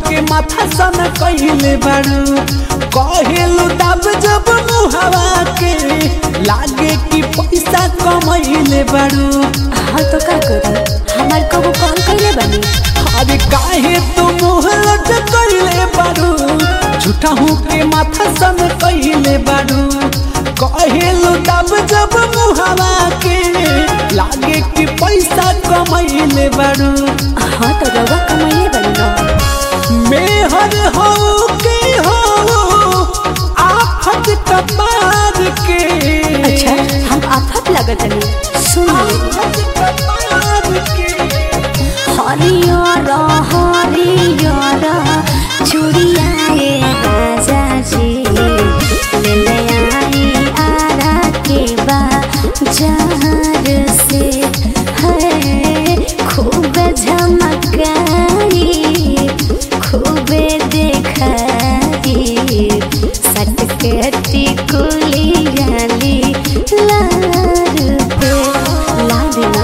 के माथा सन कहिले बारू कहेलु दब जब मुहावा के लागे कि पैसा कमैले बारू हाँ तो का करी हमार कबू कॉल कैले बनी अरे काहे तू मुँह लटकैले बारू झूठा हूँ के माथा सन कहिले बारू कहेलु दब जब मुहावा के लागे कि पैसा कमैले बारू हाँ तो रउआ कमाइले बनी ना मेहर हो के हो आफत कपार के अच्छा हम आफत लगत नहीं सुन आफत कपार के हरियर हरियर चुड़ियाए राजा जी ले ले आई आरा के बाजार से है खूब झमकाई खूब देखाई सटकटी कुली गाली लार पे ला देना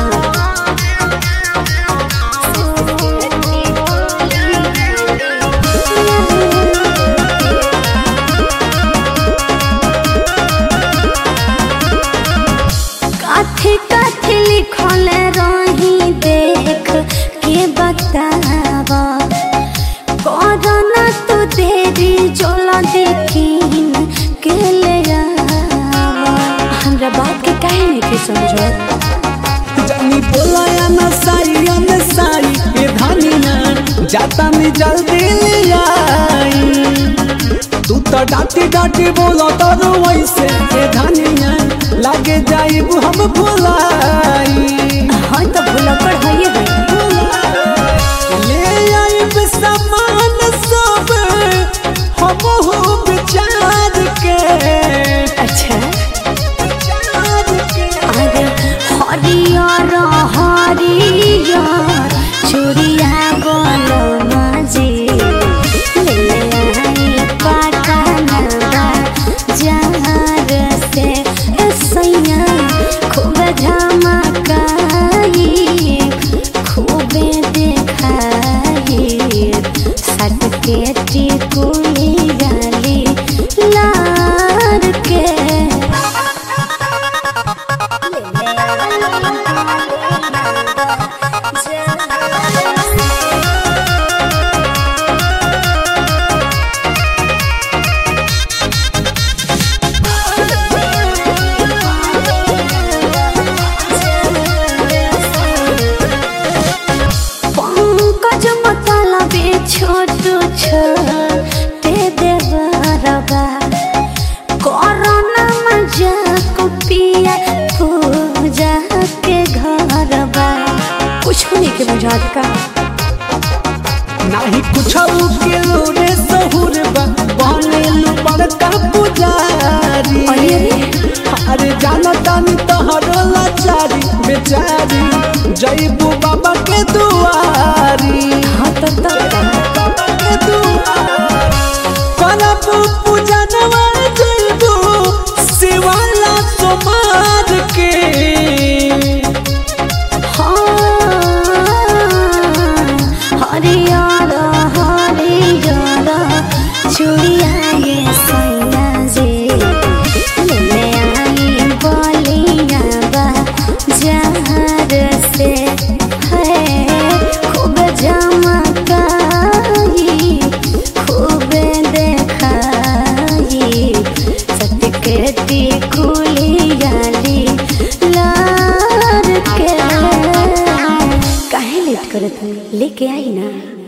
काथे काथे लिखल रही देख के बतावा करना तू देरी जोला देखीन के ले आवा हमरा बात के काहे नहीं के समझो जानी बोलाया न साई न साई ए धनिया जाता में जल्दी ले आई तू तो डांटी डांटी बोलो तो वैसे ए धनिया लागे जाइब हम भुलाई हाँ तो भूला पर है ले आइब सामान सब हम हो विचार के अच्छा विचार के अरे हरियर हरियर चुड़िया गोलो मजे ले ले आई पटना बाजार से ए सैया खूब झमकाई खूब देखाई सटके टिकुली गाली लार के पंकज मतलबे छोट छोटे देवरबा कोरोना मजाक पिया पूजा के घरबा कुछ नहीं के बुझात का नाही कुछ के लोरे सहुर बा बनेलु बड़का पुजारी अरे अरे अरे जाना तानी तोहरो लाचारी बेचारी जईबू बाबा के दुआरी हाँ तो तब का बाबा के दुआरी करब पूजा नवा जईबू शिवाला सोमार के हरियर हरियर चुड़िया ये सैया जे ले आई बलिया बाजार से है खूब झमकाई खूब देखाई सटकटी कुली गाली लार के काहे लेट करत हई लेके आई ना